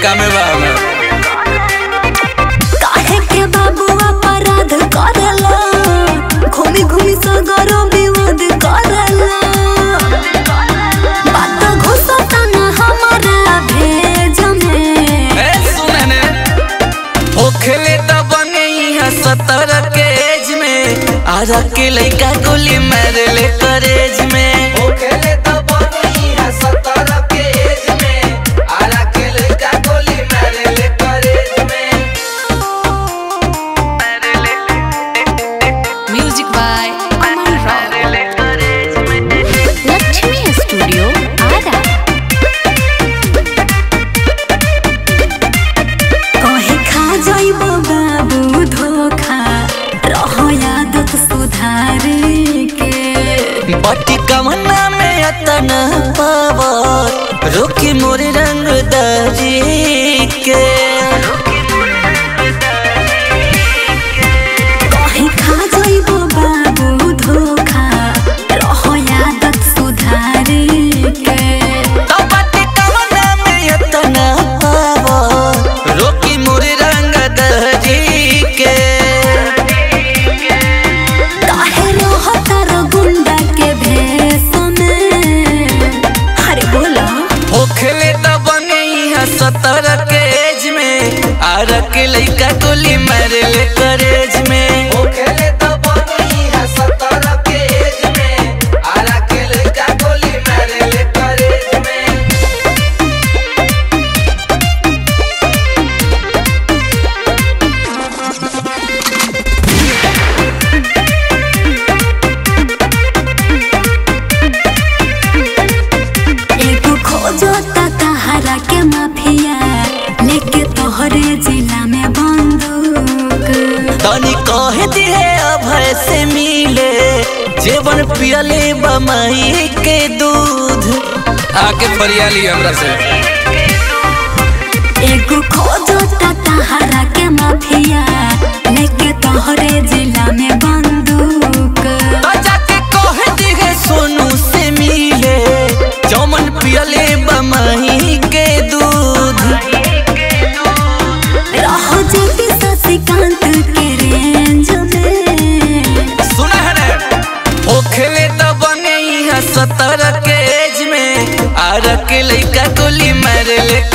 लइका में बा हमें काहे के बाबू अपराध करला घूमी घूमी सगरो विवाद करला बात घुसता न हमारा भेज में ए सुने ने होखले त बने यहाँ सतर के एज में आजा के लइका गोली मार ले करेज में होखले त बने यहाँ सतर के एज में आजा के लइका गोली मार ले करेज में मार ले म्यूजिक बाय अमन राव मार ले करेज में लक्ष्मी स्टूडियो आरा कहे खा जाइबो बाबू धोखा रहो आदत सुधारे के बटी कमना में अतन पावर रोकी मोरे रंग दरी के कहे खा जाइबो बाबू धोखा रहो आदत सुधारे के तो बटी कमना में अतन पावर रोकी मोरे रंग दरी के काहे रहो तारो गुंडा के भेष में अरे बोला होखले त बने यहाँ सतर के एज में आर के लइका गोली मार ले करेज में होखले त बने यहाँ सतर के एज में आर के लइका गोली मार ले करेज में एगो खोजो ता तहरा के माफिया लेके तोहरे जिला में बंदूक तनी कह दिए अभय से मिले जेवन पियले बमई के दूध आके फरियाली हमरा से एगो खोजो ता तहरा के माफिया लेके तोहरे जिला में बंदूक तो जाके कह दिए सोनू से मिले जमन पियले बमई के दूध रहो जल्दी शशिकांत के रेंज में सुना है ना ओखले तो बने यहाँ सतर के एज में आर के लइका गोली मार ले